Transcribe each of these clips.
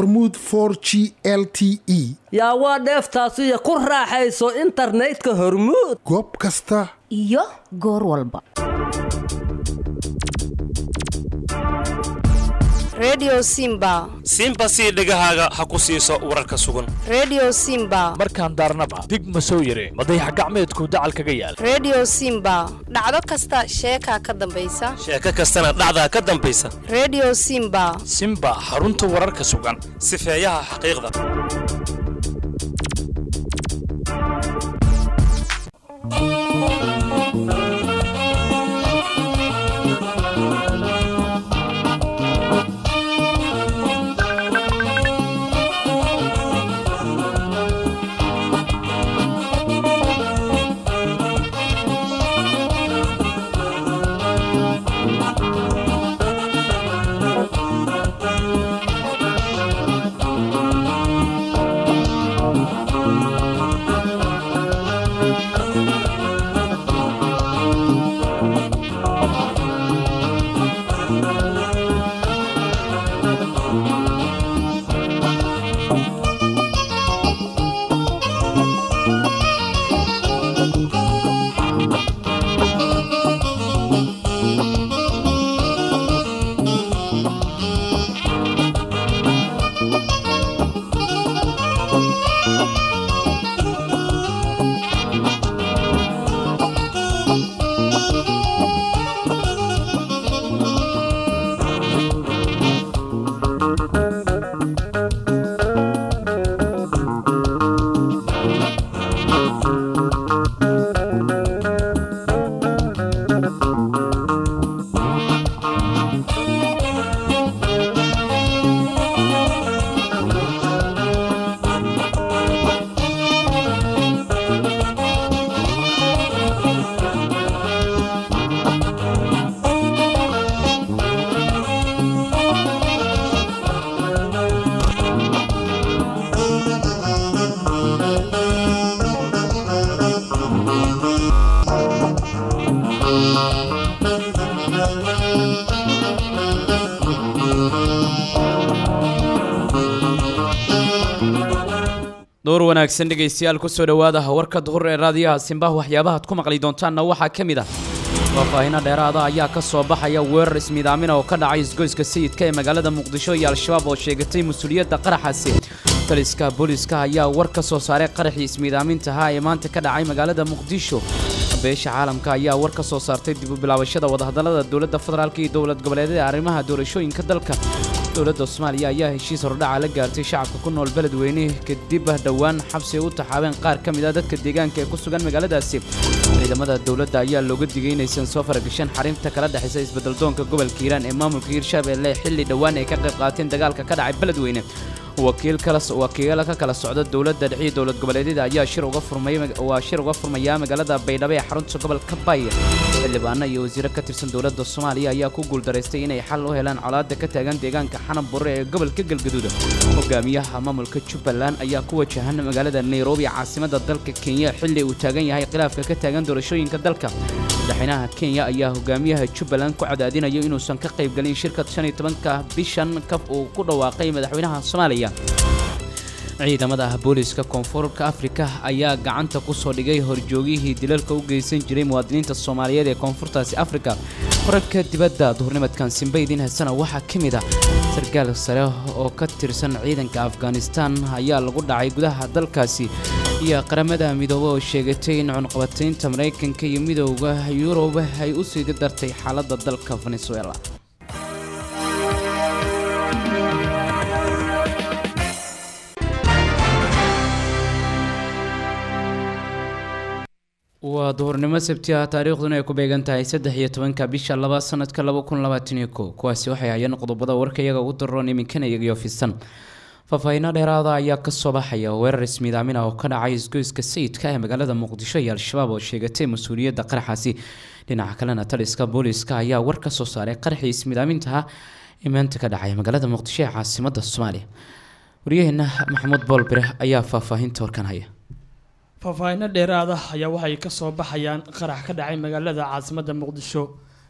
hormuud for g l t e yaa waa dheeftaasiyo ku raaxayso internetka hormuud goob kasta iyo goor walba redio simba simba sii dhegahaaga ha ku siiso wararka sugan redio simba markaan daarnaba dig ma soo yare madayax gacmeedku dacal kaga yaal redio simba dhacdo kasta sheekaa ka dambaysa sheeko kastana dhacdaa ka dambaysa redio simba simba xarunta wararka sugan sifeeyaha xaqiiqda door wanaagsan dhegaystayaal kusoo dhowaada warka duhur ee raadiyaha simbaha waxyaabahaad ku maqli doontaanna waxaa ka mid ah faahfaahinno dheeraada ayaa ka soo baxaya weerar ismiidaamina oo ka dhacay isgoyska sayidka ee magaalada muqdisho iyo al-shabaab oo sheegatay mas-uuliyadda qaraxaasi taliska booliiska ayaa war ka soo saaray qaraxii ismiidaamintaha ee maanta ka dhacay magaalada muqdisho beesha caalamka ayaa war ka soo saartay dib u bilaabashada wadahadallada dowladda federaalk iyo dowlad goboleedyada arrimaha doorashooyinka dalka dowladda soomaaliya ayaa heshiis hordhaca la gaartay shacabka ku nool beledweyne kadib dhowaan xabsi ay u taxaabeen qaar ka mid ah dadka deegaanka ee ku sugan magaaladaasi ciidamada dowladda ayaa looga digay inaysan soo faragashan xarinta kala dhexaysa isbeddeldoonka gobolka hiiraan ee maamulka hiirshabeelle xilli dhowaan ay ka qayb qaateen dagaalka ka dhacay beledweyne wakiil kala wakiilo ka kala socda dowladda dhexiyo dowlad goboleedyada ayaa shir uga furmay waa shir uga furmaya magaalada baydhabo ee xarunta gobolka bay xildhibaano iyo wasiiro ka tirsan dowladda soomaaliya ayaa ku guuldaraystay inay xal u helaan colaadda ka taagan deegaanka xanab burre ee gobolka galgaduud hogaamiyaha maamulka jubbaland ayaa ku wajahan magaalada nairobi caasimadda dalka kenya xilli uu taagan yahay khilaafka ka taagan doorashooyinka dalka madaxweynaha kenya ayaa hogaamiyaha jubbaland ku cadaadinayo inuusan ka qaybgelin shirka shan iyo tobanka bishan kaf uu ku dhawaaqay madaxweynaha soomaaliya ciidamada booliiska koonfurka afrika ayaa gacanta ku soo dhigay horjoogihii dilalka u geysan jiray muwaadiniinta soomaaliyeed ee koonfurtaasi afrika wararka dibadda duhurnimadkan simbaydin hasana waxaa ka mid ah sarkaal sare oo ka tirsan ciidanka afghanistan ayaa lagu dhacay gudaha dalkaasi iyo qaramada midoobe oo sheegatay in cunqabataynta maraykanka iyo midooda yurub ay u sii dartay xaaladda dalka venezuela waa duhurnimo sabti ah taariikhduna ay ku beegan tahay saddex iyo tobanka bisha laba sanadka laba kun labaatan iyo kow kuwaasi waxay hayeen qodobada warka iyaga ugu daroon iminkana iyagiyo fisan faahfaahiino dheeraada ayaa kasoo baxaya weerar ismiidaamin ah oo ka dhacay isgoyska sayidka ee magaalada muqdisho iyo al-shabaab oo sheegatay mas-uuliyadda qaraxaasi dhinaca kalena taliska booliiska ayaa war ka soo saaray qaraxii ismiidaamintaha ee maanta ka dhacay magaalada muqdisho ee caasimada soomaaliya waryaheena maxamuud boolbire ayaa faahfaahinta warkan haya faahfaahinno dheeraada ayaa waxay ka soo baxayaan qarax ka dhacay magaalada caasimadda muqdisho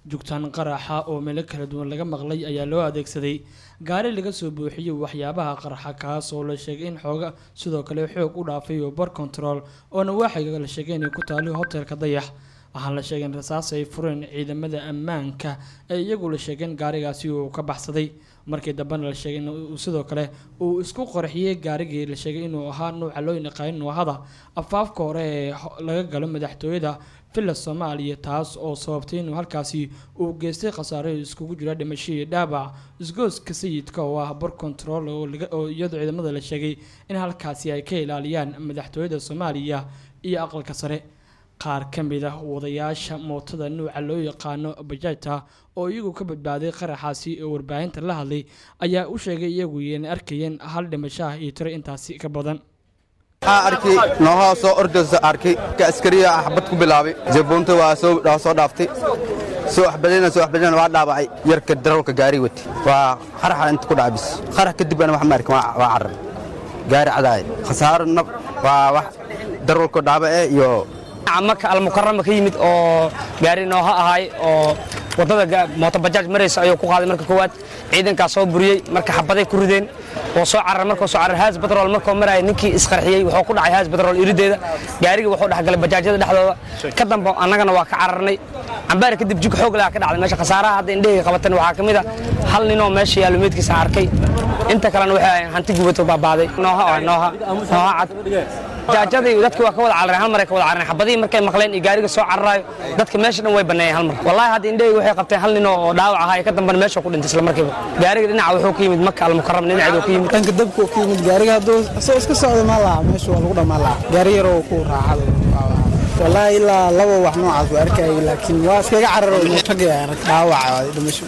jugtaan qaraxa oo meelo kala duwan laga maqlay ayaa loo adeegsaday gaari laga soo buuxiyey waxyaabaha qaraxa kaas oo la sheegay in xooga sidoo kale xoog u dhaafay oo bar control oona waaxiga la sheegay inay ku taali hotelka dayax waxaa la sheegay in rasaas ay fureen ciidamada ammaanka ee iyagu la sheegeen gaarigaasi uu ka baxsaday markii dambena la sheegay in uu sidoo kale uu isku qorxiyey gaarigii la sheegay inuu ahaa nuuca loo yaqaan noohada afaafka hore ee ho- laga galo madaxtooyada villa soomaaliya taas oo sababtay inuu halkaasi uu geystay khasaare iskugu jira dhimasho iyo dhaabac isgooska sayidka oo ah bar control oo laga- oo iyadoo ciidamada la sheegay in halkaasi ay ka ilaaliyaan madaxtooyada soomaaliya iyo aqalka sare qaar ka mid ah wadayaasha mootada nuuca loo yaqaano bajaajta oo iyagu ka badbaaday qaraxaasi oo warbaahinta la hadlay ayaa u sheegay iyagu inay arkayeen hal dhimasho ah iyo tiro intaasi ka badan waxaa arkay noohaa soo ordaysa arkay ka askariya xabad ku bilaabay jabuunta waa soo waa soo dhaaftay soo waxbalina soo waxbalina waa dhaabacay yarka darowlka gaari wati waa qaraxa inta ku dhacay bis qarax kadib ana wax ma arkin waa waa carar gaari cadaay khasaaro nab waa wax darowlka dhaabace iyo maka almukarama ka yimid oo gaari nooha ahay oo wadada mooto bajaaj maraysa ayuu ku qaaday marka koowaad ciidankaas soo buriyey marka xabaday ku rideen oo soo carar markuu soo carar haas batrool markuu maraya ninkii isqarxiyey wuxuu ku dhacay haas batrool irideeda gaarigii wuxuu dhexgalay bajaajyada dhexdooda ka dambe annagana waa ka cararnay cambaari kadib jug xoog leh ka dhacday meesha khasaaraha hadda indhahayga qabatan waxaa ka mid a hal ninoo meesha yaallo meedkiisa arkay inta kalena waxay ahayn hanti gubato baabaaday nooha ah nooha nooha cad jaajadii dadki waa ka wada carareen hal maray ka wada carareen xabadihii markay maqleen iyo gaariga soo cararaayo dadka meesha dhan way banneeyeen hal mar wallaahi hadda indhahayga waxay qabteen hal nin oo dhaawac ahaa ka dambana meesha ku dhintay isla markiiba gaariga dhinaca wuxuu ka yimid maka almukaram dhinaceedu ka yimid dhanka dabka ka yimid gaariga hadduu soo iska socda ma laha meesha waa lagu dhammaan laha gaari yaroo ku raacada wallaahi ilaa laba wax noocaas waa arkayay laakiin waa iskaga cararo inuu tagay dhaawaca dhimasho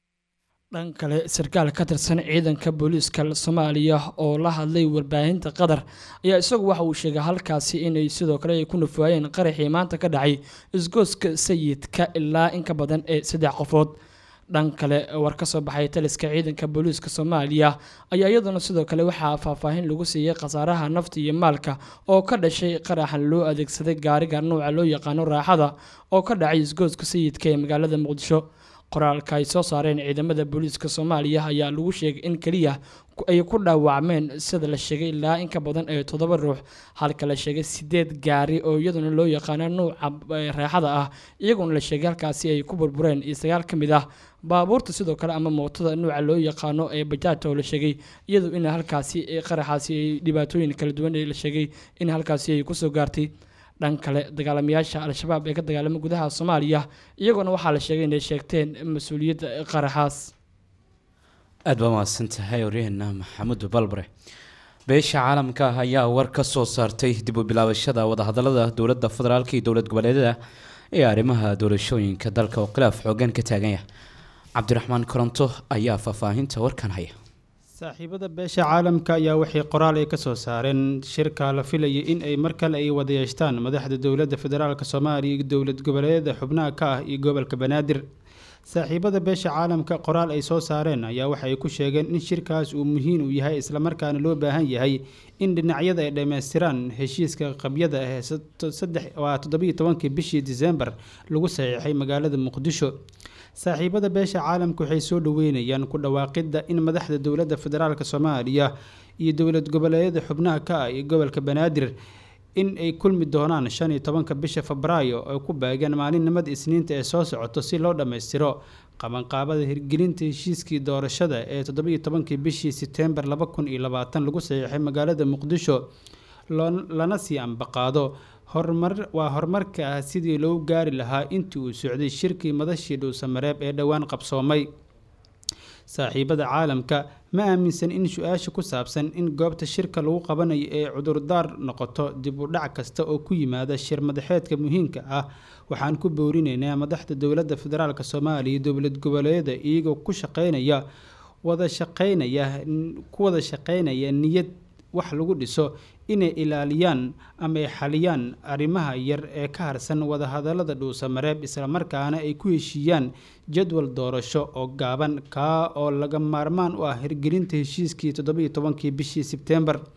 dhan kale sarkaal ka tirsan ciidanka booliiska soomaaliya oo la hadlay warbaahinta qatar ayaa isagu waxa uu sheegay halkaasi inay sidoo kale ay ku nufaayeen qaraxii maanta ka dhacay isgooska sayidka ilaa in ka badan ee saddex qofood dhan kale war ka soo baxay taliska ciidanka booliiska soomaaliya ayaa iyaduna sidoo kale waxaa faahfaahin lagu siiyey khasaaraha nafta iyo maalka oo ka dhashay qaraxan loo adeegsaday gaariga nuuca loo yaqaano raaxada oo ka dhacay isgooska sayidka ee magaalada muqdisho qoraalka ay soo saareen ciidamada booliiska soomaaliya ayaa lagu sheegay in keliya ay ku dhaawacmeen sida la sheegay ilaa in ka badan ee toddoba ruux halka la sheegay sideed gaari oo iyaduna loo yaqaano nuuca raaxada ah iyaguna la sheegay halkaasi ay ku burbureen iyo sagaal ka mid ah baabuurta sidoo kale ama mootada nuuca loo yaqaano ee bajaajta oo la sheegay iyadu in halkaasi qaraxaasi ay dhibaatooyin kala duwan la sheegay in halkaasi ay kusoo gaartay dhan kale dagaalamayaasha al-shabaab ee ka dagaalama gudaha soomaaliya iyaguna waxaa la sheegay inay sheegteen mas-uuliyadda qaraxaas aad baa mahadsan tahay waryaheena maxamuud balbare beesha caalamka ah ayaa war ka soo saartay dib u bilaabashada wadahadalada dowladda federaalka iyo dowlad goboleedyada ee arrimaha doorashooyinka dalka oo khilaaf xoogan ka taagan yahay cabdiraxmaan koronto ayaa faahfaahinta warkan haya saaxiibada beesha caalamka ayaa waxay qoraal ay ka soo saareen shirka la filayay in ay mar kale ay wada yeeshtaan madaxda dowladda federaalk soomaaliya iyo dowlad goboleedyada xubnaha ka ah iyo gobolka banaadir saaxiibada beesha caalamka qoraal ay soo saareen ayaa waxa ay ku sheegeen in shirkaas uu muhiim u yahay islamarkaana loo baahan yahay in dhinacyada ay dhammaystiraan heshiiska qabyada ah ee waa toddobiyo tobankii bishii disembar lagu saxiixay magaalada muqdisho saaxiibada beesha caalamka waxay soo dhaweynayaan ku dhawaaqidda in madaxda dowladda federaalk soomaaliya iyo dowlad goboleedyada xubnaha ka ah iyo gobolka banaadir in ay kulmi doonaan shan iyo tobanka bisha febraayo oo ku baagan maalinimada isniinta ee soo socoto si loo dhammaystiro qabanqaabada hirgelinta heshiiskii doorashada ee toddobiyo tobankii bishii seteembar laba kun iyo labaatan lagu saxiixay magaalada muqdisho lana sii ambaqaado horumar waa horumarka ah sidii loo gaari lahaa intii uu socday shirkii madashii dhuusamareeb ee dhowaan qabsoomay saaxiibada caalamka ma aaminsan in su-aasha ku saabsan in goobta shirka lagu qabanayo ee cudurdaar noqoto dib u dhac kasta oo ku yimaada shir madaxeedka muhiimka ah waxaan ku boorinaynaa madaxda dowladda federaalk soomaaliya dowlad goboleedyada iyagoo ku shaqeynaya wada shaqeynaya ku wada shaqeynaya niyad wax lagu dhiso inay ilaaliyaan ama ay xaliyaan arrimaha yar ee ka harsan wadahadalada dhuusamareeb islamarkaana ay ku heshiiyaan jadwal doorasho oo gaaban kaa oo laga maarmaan u ah hirgelinta heshiiskii toddobiyo tobankii bishii sebteembar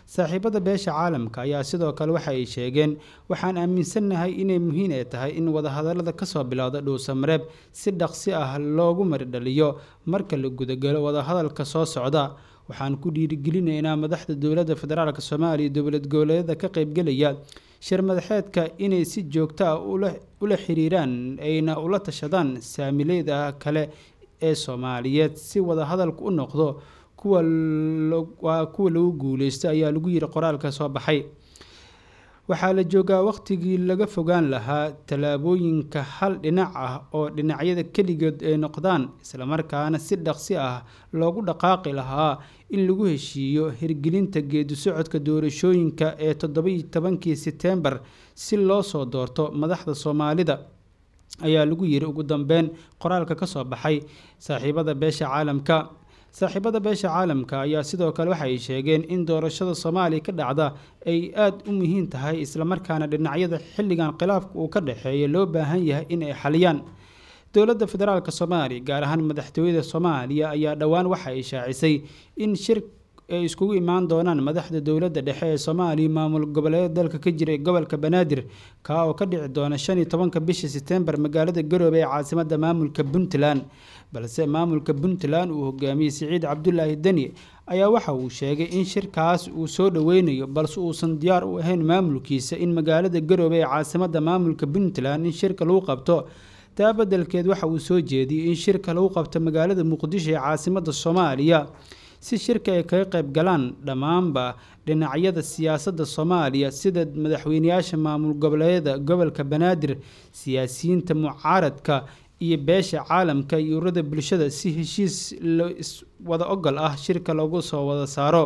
saaxiibada beesha caalamka ayaa sidoo kale waxa ay sheegeen waxaan aaminsannahay inay muhiim ay tahay in wadahadalada kasoo bilowda dhuusamareeb si dhaqsi ah loogu maridhaliyo marka la gudagalo wadahadalka soo socda waxaan ku dhiirigelinaynaa madaxda dowladda federaalk soomaaliya dowlad goboleedyada ka qeybgelaya shir madaxeedka inay si joogto ah ula xiriiraan ayna ula tashadaan saamileyda kale ee soomaaliyeed si wadahadalku u noqdo kuwa waa kuwa lagu guuleysto ayaa lagu yiri qoraalka soo baxay waxaa la joogaa waqtigii laga fogaan lahaa tallaabooyinka hal dhinac ah oo dhinacyada keligood ay noqdaan islamarkaana si dhaqsi ah loogu dhaqaaqi lahaa in lagu heshiiyo hirgelinta geedi socodka doorashooyinka ee toddobiyo tobankii setembar si loo soo doorto madaxda soomaalida ayaa lagu yiri ugu dambeyn qoraalka kasoo baxay saaxiibada beesha caalamka saaxiibada beesha caalamka ayaa sidoo kale waxa ay sheegeen in doorashada soomaaliya ka dhacda ay aada u muhiim tahay islamarkaana dhinacyada xilligan khilaafka uu ka dhexeeya loo baahan yahay in ay xaliyaan dowladda federaalk soomaaliya gaar ahaan madaxtooyada soomaaliya ayaa dhowaan waxa ay shaacisay in shir ay iskugu imaan doonaan madaxda dowladda dhexe ee soomaaliya maamul goboleeda dalka ka jira gobolka banaadir kaa oo ka dhici doona shan iyo tobanka bisha setembar magaalada garoobe ee caasimada maamulka puntland balse maamulka puntland uu hogaamiyey siciid cabdulaahi deni ayaa waxa uu sheegay in shirkaas uu soo dhoweynayo balse uusan diyaar u ahayn maamulkiisa in magaalada garoobe ee caasimada maamulka puntland in shirka lagu qabto taa badelkeed waxa uu soo jeediyey in shirka lagu qabto magaalada muqdisho ee caasimada soomaaliya si shirka ay kaga qayb galaan dhammaanba dhinacyada siyaasadda soomaaliya sida madaxweyneyaasha maamul goboleedyada gobolka banaadir siyaasiyiinta mucaaradka iyo beesha caalamka iyo ururada bulshada si heshiis wada ogol ah shirka lagu soo wada saaro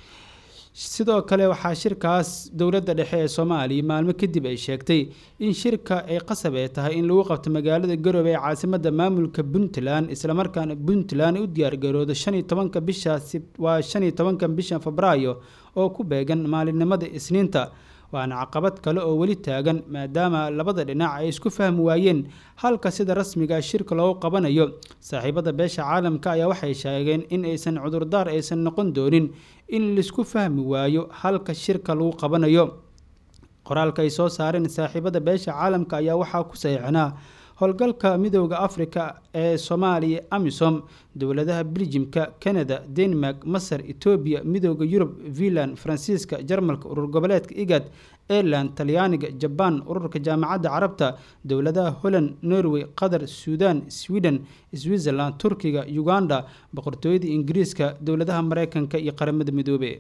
sidoo kale waxaa shirkaas dowladda dhexe ee soomaaliya maalmo kadib ay sheegtay in shirka ay qasab ay tahay in lagu qabto magaalada garoobe ee caasimada maamulka puntland islamarkaana puntland u diyaargaroodo shan iyo tobanka bisha waa shan iyo tobanka bisha febraayo oo ku beegan maalinimada isniinta waana caqabad kale oo weli taagan maadaama labada dhinac ay isku fahmi waayeen halka sida rasmiga shirka loogu qabanayo saaxiibada beesha caalamka ayaa waxay sheegeen in aysan cudurdaar aysan noqon doonin in laisku fahmi waayo halka shirka lagu qabanayo qoraalka ay soo saareen saaxiibada beesha caalamka ayaa waxaa ku saxiixnaa howlgalka midooda afrika ee soomaaliya amisom dowladaha beljimka canada denmark masar etoobiya midooda yurub finland faransiiska jarmalka urur goboleedka igad ireland talyaaniga jabaan ururka jaamacadda carabta dowladaha holland norway qatar suudan sweden switzerland turkiga uganda boqortooyada ingiriiska dowladaha mareykanka iyo qaramada midoobe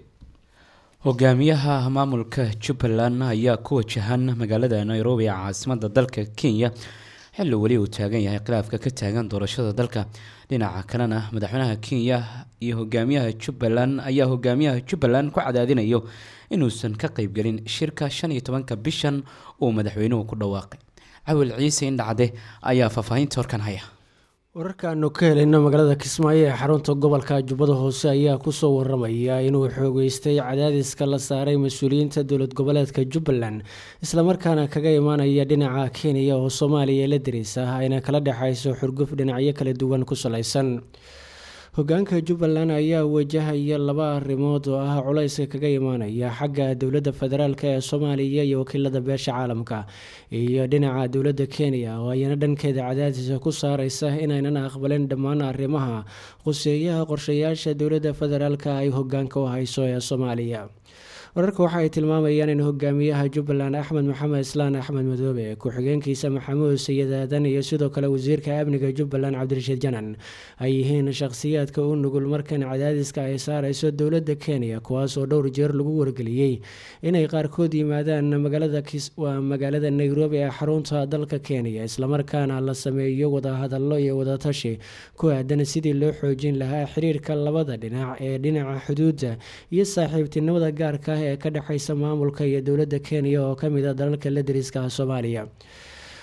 hogaamiyaha maamulka jubbaland ayaa ku wajahan magaalada nairobi ee caasimada dalka kenya xilli weli uu taagan yahay khilaafka ka taagan doorashada dalka dhinaca kalena madaxweynaha kenya iyo hogaamiyaha jubbaland ayaa hogaamiyaha jubbaland ku cadaadinayo inuusan ka qeybgelin shirka shan iyo tobanka bishan uu madaxweynuhu ku dhawaaqay cawil ciise indhacde ayaa faahfaahinta horkan haya wararkaanu ka helayna magaalada kismaayo ee xarunta gobolka jubbada hoose ayaa kusoo waramaya inuu xoogeystay cadaadiska la saaray mas-uuliyiinta dowlad goboleedka jubbaland islamarkaana kaga imaanaya dhinaca kenya oo soomaaliya la dariisa ayna kala dhexayso xurguf dhinacyo kala duwan ku salaysan hogaanka jubbaland ayaa wajahaya laba arrimood oo ah culayska kaga imaanaya xagga dowladda federaalk ee soomaaliya iyo wakiilada beesha caalamka iyo dhinaca dowladda kenya oo ayana dhankeeda cadaadisa ku saareysa inaynan aqbalin dhammaan arrimaha quseeyaha qorshayaasha dowladda federaalk ay hogaanka u hayso ee soomaaliya wararka waxa ay tilmaamayaan in hogaamiyaha jubbaland axmed maxamed islaan axmed madoobe ku-xigeenkiisa maxamuud sayid aadan iyo sidoo kale wasiirka amniga jubbaland cabdirashiid janan ay yihiin shakhsiyaadka u nugul markan cadaadiska ay saareyso dowladda kenya kuwaas oo dhowr jeer lagu wargeliyey inay qaarkood yimaadaan magaaladawaa magaalada nairobi ee xarunta dalka kenya islamarkaana la sameeyo wadahadallo iyo wadatashi ku aadan sidii loo xoojin lahaa xiriirka labada dhinac ee dhinaca xuduudda iyo saaxiibtinimada gaarka ee ka dhexeysa maamulka iyo dowladda kenya oo kamid a dalalka la dariska soomaaliya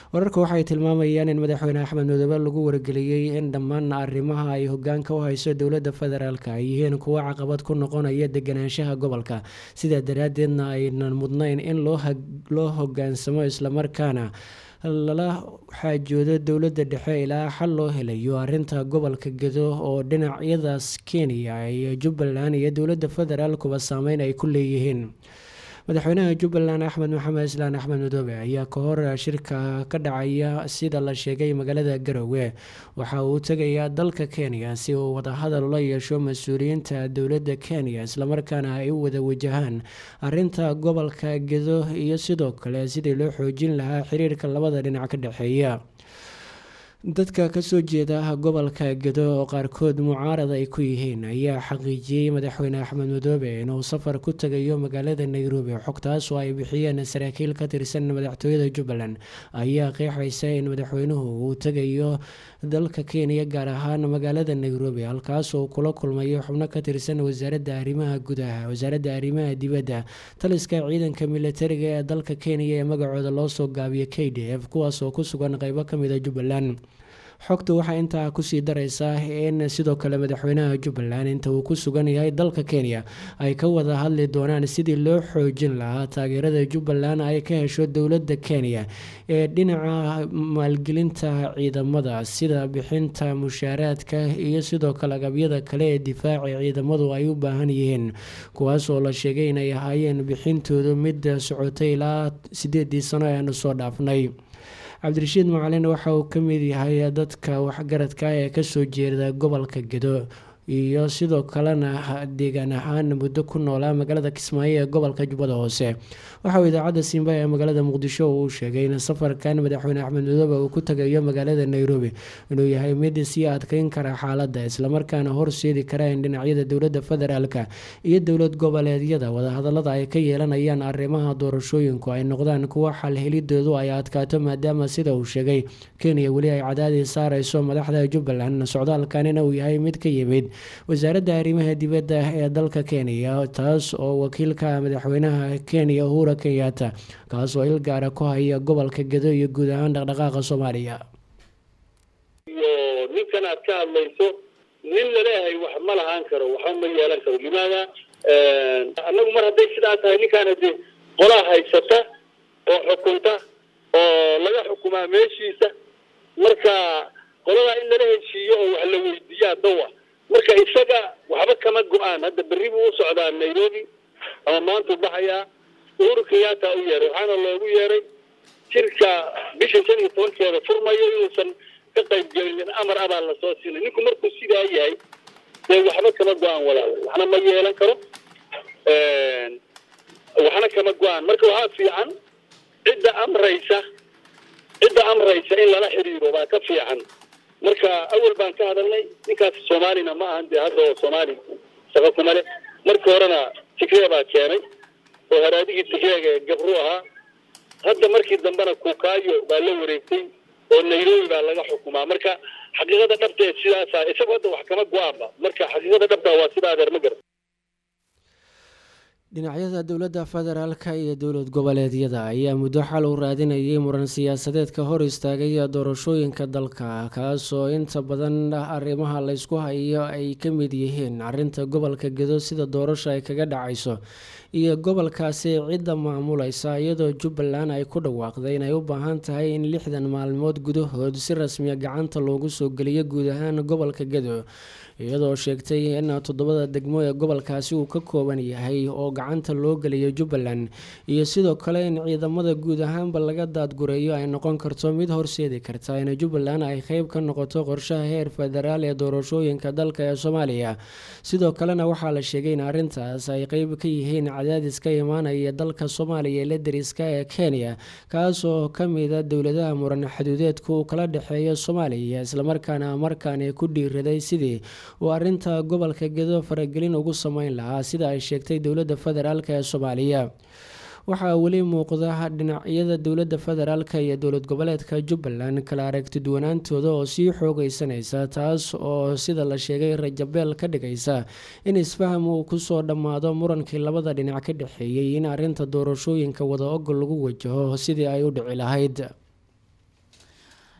wararka waxay tilmaamayaan in madaxweyne axmed madoobe lagu wargeliyey in dhammaan arrimaha ay hogaanka u hayso dowladda federaalk ay yihiin kuwo caqabad ku noqonaya deganaanshaha gobolka sidaa daraadeedna aynan mudnayn in loo hogaansamo islamarkaana lala xaajoodo dowladda dhexe ilaa xal loo helayo arinta gobolka gedo oo dhinacyadaas kenya iyo jubbaland iyo dowladda federaalkuba saameyn ay ku leeyihiin madaxweynaha jubbaland axmed maxamed islaan axmed madoobe ayaa ka hor shirka ka dhacaya sida la sheegay magaalada garowe waxa uu tegayaa dalka kenya si uu wadahadal ula yeesho mas-uuliyiinta dowladda kenya islamarkaana ay u wada wajahaan arinta gobolka gedo iyo sidoo kale sidii loo xoojin lahaa xiriirka labada dhinac ka dhexeeya dadka kasoo jeeda gobolka gedo oo qaarkood mucaarad ay ku yihiin ayaa xaqiijiyey madaxweyne axmed madoobe inuu safar ku tegayo magaalada nairobi xogtaas oo ay bixiyeen saraakiil ka tirsan madaxtooyada jubbaland ayaa qeexaysa in madaxweynuhu uu tegayo dalka kenya gaar ahaan magaalada nairobi halkaas oo kula kulmayo xubno ka tirsan wasaaradda arrimaha gudaha wasaaradda arrimaha dibadda taliska ciidanka militariga ee dalka kenya ee magacooda loo soo gaabiyo k d f kuwaas oo ku sugan qeybo kamida jubbaland xogta waxaa intaa kusii dareysaa in sidoo kale madaxweynaha jubbaland inta uu ku sugan yahay dalka kenya ay ka wada hadli doonaan sidii loo xoojin lahaa taageerada jubbaland ay ka hesho dowladda kenya ee dhinaca maalgelinta ciidamada sida bixinta mushaaraadka iyo sidoo kale agabyada kale ee difaaca ciidamadu ay u baahan yihiin kuwaas oo la sheegay inay ahaayeen bixintoodu mid socotay ilaa sideedii sano ee aanu soo dhaafnay cabdirashiid macalin waxa uu ka mid yahay dadka waxgaradka ee kasoo jeeda gobolka gedo iyo sidoo kalena deegaan ahaan muddo ku noolaa magaalada kismaayo ee gobolka jubbada hoose waxa uu idaacadda simba ee magaalada muqdisho uu sheegay in safarkan madaxweyne axmed madoobe uu ku tagayo magaalada nairobi inuu yahay mid sii adkeyn kara xaaladda islamarkaana horseedi kara in dhinacyada dowladda federaalka iyo dowlad goboleedyada wadahadalada ay ka yeelanayaan arrimaha doorashooyinku ay noqdaan kuwo xalhelidoodu ay adkaato maadaama sida uu sheegay kenya weli ay cadaadii saareyso madaxda jubbaland socdaalkanina uu yahay mid ka yimid wasaaradda arrimaha dibadda ee dalka kenya taas oo wakiilka madaxweynaha kenya uhura kenyatta kaas oo il gaara ku haya gobolka gedo iyo guud ahaan dhaqdhaqaaqa soomaaliya iyo ninkan aad ka hadlayso nin laleeyahay wax ma lahaan karo waxba ma yeelan karo limaada annagu mar hadday sidaa tahay ninkaana dee qolaa haysata oo xukunta oo laga xukumaa meeshiisa marka qoladaa in lala heshiiyo oo wax la weydiiyaa dawa marka isaga waxba kama go-aan hadda berri buu u socdaa nairobi ama maantuu baxayaa uhuru kenyatta u yeeray waxaana loogu yeeray jirka bisha shan iyo tobankeeda furmayo inuusan ka qayb gelinin amar abaa lasoo siinay ninku markuu sidaa yahay dee waxba kama go-aan walaal waxna ma yeelan karo waxna kama go-aan marka waxaa fiican cidda amraysa cidda amraysa in lala xiriiro baa ka fiican marka awal baan ka hadalnay ninkaas soomaalina ma ahan dee hadda oo soomaali shaqo kuma leh markii horena tigree baa keenay oo haraadigii tigreega ee gabru ahaa hadda markii dambena kukaayo baa la wareegtay oo nairobi baa laga xukumaa marka xaqiiqada dhabta ee sidaasa isagu hadda wax kama go-aanba marka xaqiiqada dhabta waa sida adeer ma garan dhinacyada dowladda federaalka iyo dowlad goboleedyada ayaa muddo xal u raadinayay muran siyaasadeedka hor istaagay doorashooyinka dalka kaasoo inta badan arrimaha laysku hayo ay ka mid yihiin arinta gobolka gedo sida doorasho ay kaga dhacayso iyo gobolkaasi cidda maamulaysa iyadoo jubbaland ay ku dhawaaqday inay u baahan tahay in lixdan maalmood gudahood si rasmiya gacanta loogu soo geliyo guud ahaan gobolka gedo iyadoo sheegtay in toddobada degmo ee gobolkaasi uu ka kooban yahay oo gacanta loo geliyo jubbaland iyo sidoo kale in ciidamada guud ahaanba laga daadgureeyo ay noqon karto mid horseedi karta in jubbaland ay qeyb ka noqoto qorshaha heer federaal ee doorashooyinka dalka ee soomaaliya sidoo kalena waxaa la sheegay in arrintaas ay qeyb ka yihiin cadaadis ka imaanaya dalka soomaaliya ee la dariska ee kenya kaas oo kamida dowladaha muran xaduudeedka uu kala dhexeeyo soomaaliya islamarkaana markaani ku dhiiraday sidii uu arinta gobolka gedo faragelin ugu sameyn lahaa sida ay sheegtay dowladda federaalk ee soomaaliya waxaa weli muuqda dhinacyada dowladda federaalk iyo dowlad goboleedka jubbaland kala aragti duwanaantooda oo sii xoogeysanaysa taas oo sida la sheegay rajabeel ka dhigaysa in isfaham uu kusoo dhammaado murankii labada dhinac ka dhexeeyey in arinta doorashooyinka wada ogol lagu wajaho sidii ay u dhici lahayd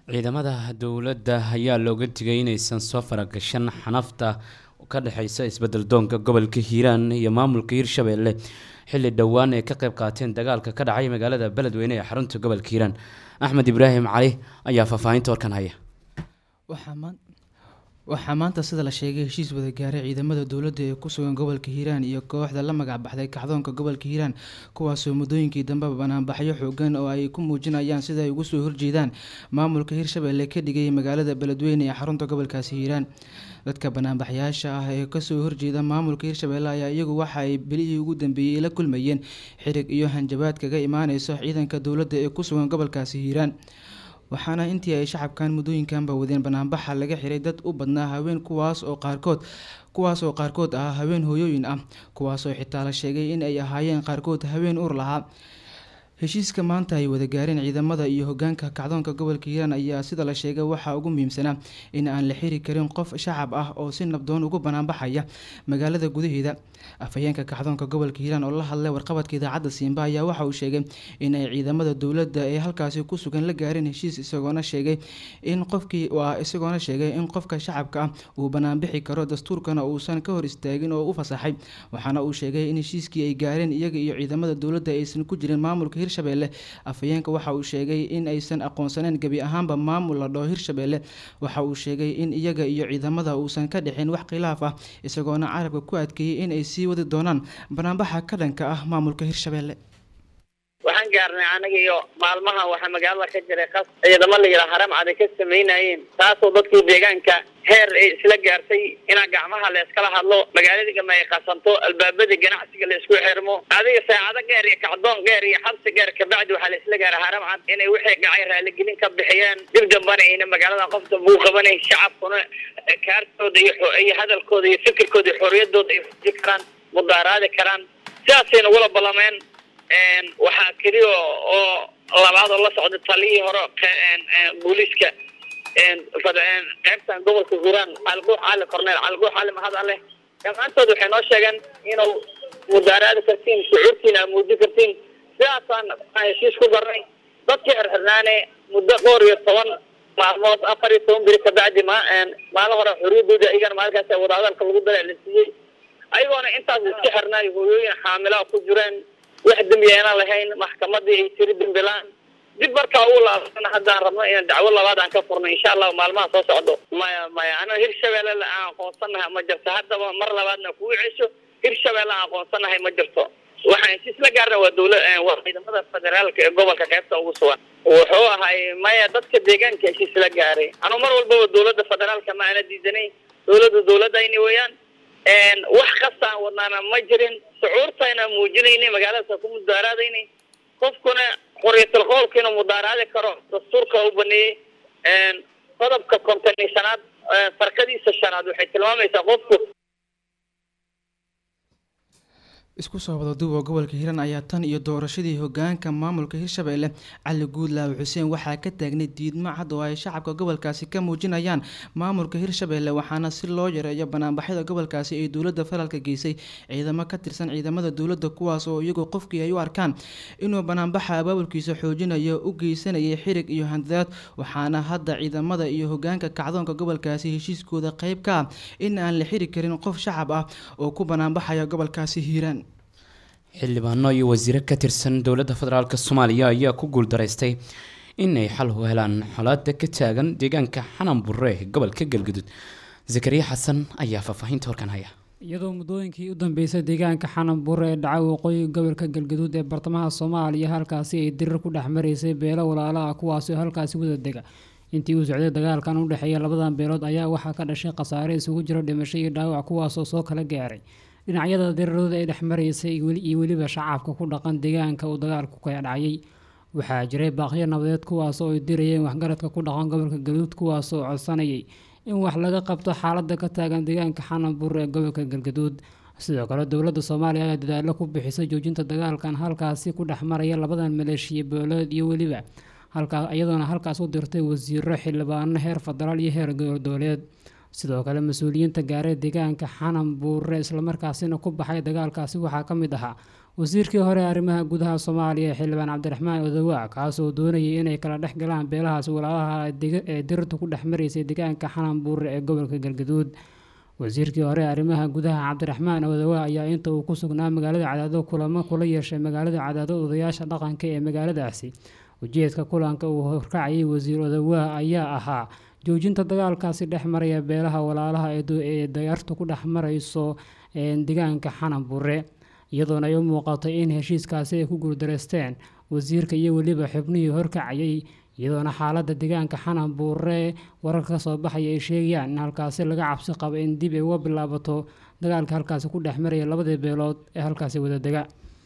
ciidamada dowladda ayaa looga digay inaysan soo faragashan xanafta ka dhexeysa isbedel doonka gobolka hiiraan iyo maamulka hiirshabeelle xilli dhowaan ay ka qayb qaateen dagaalka ka dhacay magaalada beledweyne ee xarunta gobolka hiiraan axmed ibraahim cali ayaa faahfaahinta warkan haya waxaa maanta sida la sheegay heshiis wada gaaray ciidamada dowladda ee ku sugan gobolka hiiraan iyo kooxda la magac baxday kacdoonka gobolka hiiraan kuwaasoo muddooyinkii dambeba banaanbaxyo xoogan oo ay ku muujinayaan sida ay ugu soo horjeedaan maamulka hiirshabeelle ka dhigay magaalada beledweyne ee xarunta gobolkaasi hiiraan dadka banaanbaxyaasha ah ee kasoo horjeeda maamulka hiirshabeelle ayaa iyagu waxa ay belihii ugu dambeeyey la kulmayeen xirig iyo hanjabaad kaga imaaneyso ciidanka dowladda ee ku sugan gobolkaasi hiiraan waxaana intii ay shacabkan muddooyinkanba wadeen banaanbaxa laga xiray dad u badnaa haween kuwaas oo qaarkood kuwaas oo qaarkood ah haween hooyooyin ah kuwaasoo xitaa la sheegay in ay ahaayeen qaarkood haween ur lahaa heshiiska maanta ay wada gaareen ciidamada iyo hogaanka kacdoonka gobolka hiiraan ayaa sida la sheegay waxaa ugu muhiimsanaa in aan la xiri karin qof shacab ah oo si nabdoon ugu banaanbaxaya magaalada gudaheeda afhayeenka kacdoonka gobolka hiiraan oo la hadlay warqabadka idaacadda siimba ayaa waxa uu sheegay in ay ciidamada dowladda ee halkaasi ku sugan la gaareen heshiis isagoona sheegay in qofkii waa isagoona sheegay in qofka shacabka ah uu banaanbixi karo dastuurkana uusan ka hor istaagin oo u fasaxay waxaana uu sheegay in heshiiskii ay gaareen iyaga iyo ciidamada dowladda aysan ku jirin maamulka hirshabeelle afhayeenka waxa uu sheegay in aysan aqoonsaneyn gebi ahaanba maamul la dhaho hirshabeelle waxa uu sheegay in iyaga iyo ciidamada uusan ka dhixin wax khilaaf ah isagoona carabka ku adkeeyey in ay sii wadi doonaan banaanbaxa ka dhanka ah maamulka hirshabeelle waxaan gaarnay anaga iyo maalmaha waxaa magaalada ka jiray qas ciidamo la yidhaha haram cad ay ka samaynayeen taasoo dadkii deegaanka heer ay isla gaartay inaa gacmaha la iskala hadlo magaalada gama ay qasanto albaabada ganacsiga la isku xirmo adiga saacado geer iyo kacdoon geer iyo xabsi geer kabacdi waxaa la isla gaaray haram cad inay wixii dhacay raaligelin ka bixiyeen dib dambana ayna magaalada qof damba u qabanay shacabkuna kaartooda iyo xo- iyo hadalkooda iyo fikirkooda iyo xorriyadooda ay fuji karaan mudaaraadi karaan sidaasay nagula ballameen waxaa keliya oo labaad oo la socda taliyii hore qe- booliiska fad- qaybtan gobolka hiiraan caliguux cali corneel caliguux cali mahad alle dhammaantood waxay noo sheegeen inuu mudaaraadi kartiin shucuurtiina aad muujin kartiin sidaasaan heshiis ku darnay dadkii xirxirnaane muddo dhowr iyo toban maalmood afar iyo toban beri kabacdi ma maalin hore xorriyadooda iyagana maalinkaas wadaadalka lagu dara la siiyey ayagoona intaas iska xirnaay hooyooyin xaamilaa ku jireen wax dembi ayna lahayn maxkamadii ay tiri dembilaan dib markaa uu laabana haddaan rabno inaan dacwo labaad aan ka furno insha allahu maalmaha soo socdo maya maya anaga hirshabeelle la aan aqoonsanahay ma jirto haddaba mar labaadna kugu cesho hirshabeelle aan aqoonsanahay ma jirto waxaan heshiis la gaarna waa dowla waa ciidamada federaalka ee gobolka qaybta ugu sugan wuxuu ahay maya dadka deegaanka heshiis la gaaray anuu mar walbaba dowladda federaalka ma ana diidanayn dowladda dowladayni weeyaan wax kastaan wadnaana ma jirin shucuurtayna muujinaynay magaaladaas ku mudaaraadaynay qofkuna xorriyatul qowlka inuu mudaaraadi karo dastuurka u baneeyey qodobka konton iyo shanaad farkadiisa shanaad waxay tilmaamaysaa qofku isku soo wada duuba gobolka hiiraan ayaa tan iyo doorashadii hogaanka maamulka hirshabeelle cali guudlaawe xuseen waxaa ka taagnay diidmo cad oo ay shacabka gobolkaasi ka muujinayaan maamulka hirshabeelle waxaana si loo yareeyo banaanbaxyada gobolkaasi ay dowladda federaalka geysay ciidamo ka tirsan ciidamada dowladda kuwaas oo iyagu qofkii ay u arkaan inuu banaanbaxa abaabulkiisa xoojinayo u geysanayay xirig iyo handadaad waxaana hadda ciidamada iyo hogaanka kacdoonka gobolkaasi heshiiskooda qeyb ka ah in aan la xiri karin qof shacab ah oo ku banaanbaxaya gobolkaasi hiiraan xildhibaano iyo wasiiro ka tirsan dowladda federaalk soomaaliya ayaa ku guuldaraystay inay xal u helaan xolaada ka taagan deegaanka xanan burre ee gobolka galgudud zakariya xasan ayaa faahfaahinta horkan haya iyadoo muddooyinkii u dambeysay deegaanka xanan buure ee dhacay waqooyiga gobolka galgaduud ee bartamaha soomaaliya halkaasi ay dirir ku dhex maraysay beelo walaalo ah kuwaasi oo halkaasi wada dega intii uu socday dagaalkan u dhexeeya labadan beelood ayaa waxaa ka dhashay khasaare isugu jiro dhimasho iyo dhaawac kuwaasoo soo kala gaaray dhinacyada dirirooda ee dhex maraysay iyo weliba shacabka ku dhaqan deegaanka uu dagaalku ka dhacayay waxaa jiray baaqyo nabadeed kuwaas oo ay dirayeen waxgaradka ku dhaqan gobolka galguduud kuwaas oo codsanayay in wax laga qabto xaalada ka taagan deegaanka xananbur ee gobolka galgaduud sidoo kale dowladda soomaaliya ayaa dadaalo ku bixisay joojinta dagaalkan halkaasi ku dhex maraya labadan maleeshiya beeleed iyo weliba halkaa iyadoona halkaas u dirtay wasiiro xildhibaano heer federaal iyo heer dowladeed sidoo kale mas-uuliyiinta gaaray deegaanka xanan buure islamarkaasina ku baxay dagaalkaasi waxaa ka mid ahaa wasiirkii hore ee arrimaha gudaha soomaaliya xildhibaan cabdiraxmaan odawaa kaasoo doonayay inay kala dhex galaan beelahaasi walaalaha ee dirta ku dhex maraysay deegaanka xanan buure ee gobolka galgaduud wasiirkii hore ee arrimaha gudaha cabdiraxmaan odawaa ayaa inta uu ku sugnaa magaalada cadaado kulamo kula yeeshay magaalada cadaado odayaasha dhaqanka ee magaaladaasi ujeedka kulanka uu horkacayay wasiir odawaa ayaa ahaa joojinta dagaalkaasi dhex maraya beelaha walaalaha ee dayartu ku dhex marayso deegaanka xanan buure iyadoona ay u muuqatay in heshiiskaasi ay ku guuldareysteen wasiirka iyo weliba xubnihii horkacayay iyadoona xaaladda deegaanka xanan buure wararka kasoo baxaya ay sheegayaan in halkaasi laga cabsi qabo in dib ay uga bilaabato dagaalka halkaasi ku dhex maraya labadii beelood ee halkaasi wadadega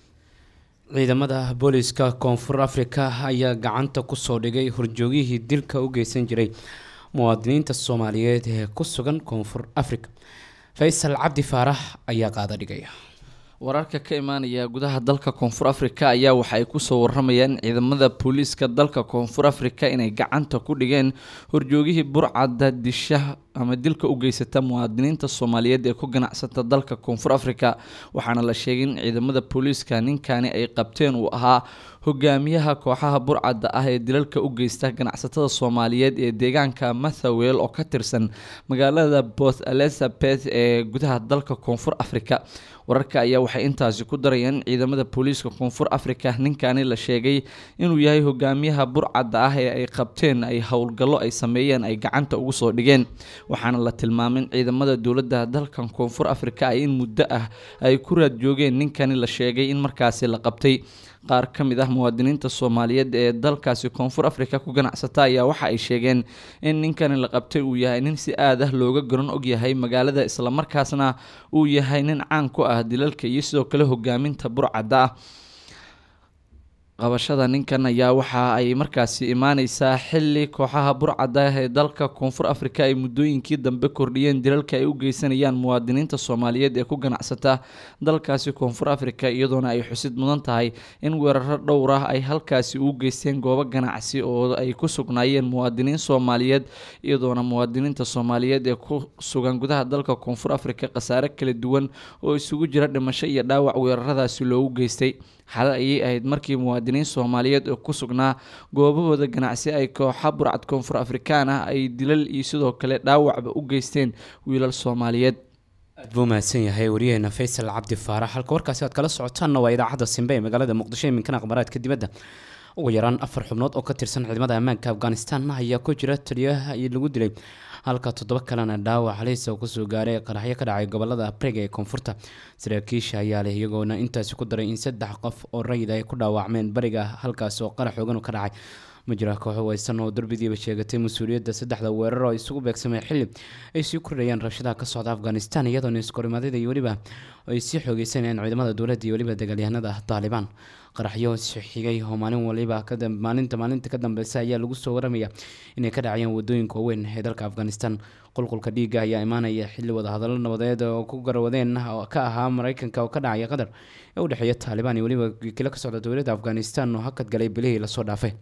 ciidamada booliska koonfur afrika ayaa gacanta kusoo dhigay horjoogihii dilka u geysan jiray muwaadiniinta soomaaliyeed ee ku sugan koonfur afrika faysal cabdi faarax ayaa qaada dhigaya wararka ka imaanaya gudaha dalka koonfur afrika ayaa waxa ay kusoo waramayaan ciidamada booliiska dalka koonfur afrika inay gacanta ku dhigeen horjoogihii burcadda disha ama dilka u geysata muwaadiniinta soomaaliyeed ee ku ganacsata dalka koonfur afrika waxaana la sheegay in ciidamada booliiska ninkani ay qabteen uu ahaa hogaamiyaha kooxaha burcadda ah ee dilalka u geysta ganacsatada soomaaliyeed ee deegaanka mathawel oo ka tirsan magaalada port elizabeth ee gudaha dalka koonfur afrika wararka ayaa waxay intaasi ku darayaan in ciidamada booliiska koonfur afrika ninkani la sheegay inuu yahay hogaamiyaha burcadda ah ee ay qabteen ay howlgallo ay sameeyeen ay gacanta ugu soo dhigeen waxaana la tilmaamay in ciidamada dowladda dalkan koonfur afrika ay in muddo ah ay ku raad joogeen ninkani la sheegay in markaasi la qabtay qaar ka mid ah muwaadiniinta soomaaliyeed ee dalkaasi koonfur afrika ku ganacsata ayaa waxa ay sheegeen in ninkani la qabtay uu yahay nin si aad ah looga garan ogyahay magaalada islamarkaasna uu yahay nin caan ku ah dilalka iyo sidoo kale hogaaminta burcadda ah qabashada ninkan ayaa waxa ay markaasi imaaneysaa xili kooxaha burcadda ee dalka koonfur afrika ay muddooyinkii dambe kordhiyeen dilalka ay u geysanayaan muwaadiniinta soomaaliyeed ee ku ganacsata dalkaasi koonfur afrika iyadoona ay xusid mudan tahay in weeraro dhowr ah ay halkaasi u geysteen goobo ganacsi oo ay ku sugnaayeen muwaadiniin soomaaliyeed iyadoona muwaadiniinta soomaaliyeed ee ku sugan gudaha dalka koonfur afrika khasaare kala duwan oo isugu jira dhimasho iyo dhaawac weeraradaasi loogu geystay xalay ayay ahayd markii muwaadiniin soomaaliyeed oo ku sugnaa goobahooda ganacsi ay kooxa burcad koonfur afrikaan ah ay dilal iyo sidoo kale dhaawacba u geysteen wiilal soomaaliyeed aad buu mahadsan yahay wariyaheena faysal cabdi faarax halka warkaasi aad kala socotaanna waa idaacadda simbe ee magaalada muqdisho iminkana aqbaraadka dibadda ugu yaraan afar xubnood oo ka tirsan ciidamada ammaanka afghanistan ayaa ku jira taliyaha lagu dilay halka toddoba kalena dhaawac halis oo kusoo gaaray qaraxyo ka dhacay gobolada afriga ee koonfurta saraakiisha ayaa leh iyagoona intaasi ku daray in saddex qof oo rayid ay ku dhaawacmeen bariga halkaas oo qarax xoogan ka dhacay ma jira kooxo weysan oo darbidiiba sheegatay mas-uuliyadda saddexda weerar oo isugu beegsameen xili ay sii kordhayaan rabshadaha ka socda afghanistan iyadoona iskorimaadada iyo weliba ay sii xoogeysanayaan ciidamada dowladda iyo weliba dagaalyahanada taalibaan qaraxyo xigay oo maalin waliba maalinta maalinta ka dambeysa ayaa lagu soo waramaya inay ka dhacayaan wadooyinka waaweyn ee dalka afghanistan qulqulka dhiigga ayaa imaanaya xili wadahadallo nabadeed oo ku garwadeen ka ahaa mareykanka oo ka dhacaya qatar ee u dhexeeya taalibaan iyo weliba wakiilo ka socda dowladda afghanistan oo hakad galay bilihii lasoo dhaafay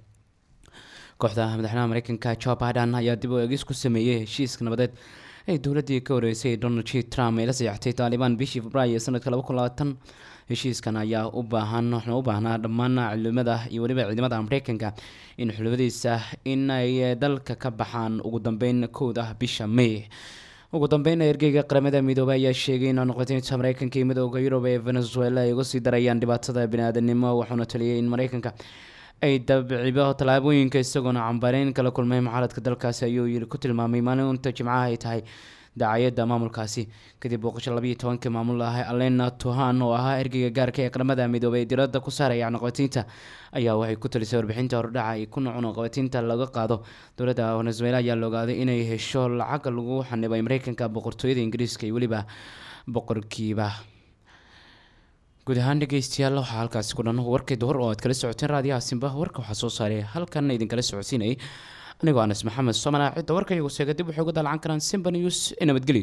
kooxda madaxweynaha mareykanka joe biden ayaa dib u eegis ku sameeyey heshiiska nabadeed ay dowladii ka horeysay donald j trump ay la saxeixtay taalibaan bishii februaayo ee sanadka laba kun labaatan heshiiskan ayaa u baahan waxna u baahnaa dhammaan ciidamada iyo weliba ciidamada mareykanka in xulafadiisa in ay dalka ka baxaan ugu dambeyn kowda bisha may ugu dambeyn ergeyga qaramada midoobay ayaa sheegay in noqotinta mareykanka iyo midooda yurub ee venezuela ay uga sii darayaan dhibaatada bini-aadanimo wuxuuna taliyay in mareykanka ay dabcibo tallaabooyinka isagoona cambareyn kala kulmay mucaaradka dalkaasi ayuu yiri ku tilmaamay maalinta jimcaha ay tahay daacayadda maamulkaasi kadib booqasho labayo tobankii maamul ah alena tuhan oo ahaa ergeyga gaarka ee qaramada midoobay ee diradda ku saaraya cunaqabatiinta ayaa waxay ku talisay warbixinta hordhaca ay kuna cunaqabatiinta laga qaado dowladda venezuela ayaa la ogaaday inay hesho lacag lagu xanibay mareykanka boqortooyada ingiriiska iyo weliba boqorkiiba guud ahaan dhegeystayaal waxaa halkaasi ku dhan warkay duhur oo aad kala socoteen raadiyaha simba warka waxaa soo saaray halkan idinkala socodsiinayay anigoo anas maxamed somana cidda warka iyagu seega dib waxay uga dalacan karaan simba news ee nabadgelyo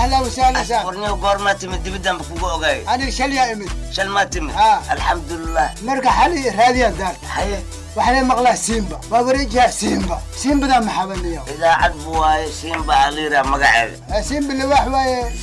ahla wasahla sa warniyo goormaa timid dibiddanba kugu ogaay aniga shal yaa imid shal maa timid alxamdulilah marka xali raadiyaan daarta haye waxaa maqlaa simba waa wareejiha simba simbadaa maxabaniyo idaacad bu waaye siinba aliira magaceeda simba liwaax waaye